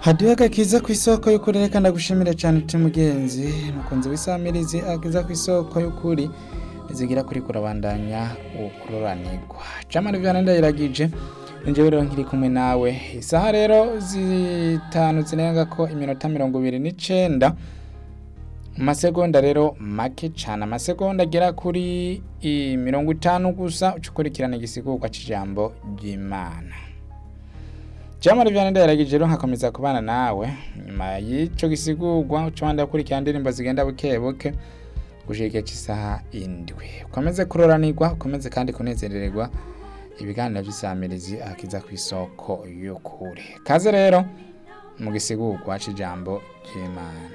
hadiyo agakiza ku isoko y'ukuri reka ndagushimire cyane uti mugenzi mukunzi w'isamirizi akiza ku isoko y'ukuri zigira kuri kurabandanya ukururanirwa camara ivyana ndayiragije ninjewe rero nkiri kumwe nawe isaha rero zitanu zirenga ko iminota mirongo ibiri n'icenda amasegonda rero make cane amasegonda agera kuri i mirongo itanu gusa uca ukurikirana igisigurwa c'ijambo ry'imana jamara ivyana ndayiragije rero nkakomeza kubana nawe nyuma y'ico gisigurwa uca wanda gukurikirana indirimbo zigenda buke buke gushika igihe c'isaha indwi ukomeze kuroranirwa ukomeze kandi kunezerererwa ibiganiro vy'isamirizi akiza ku isoko y'ukuri kaze rero mu gisigurwa c'ijambo ry'imana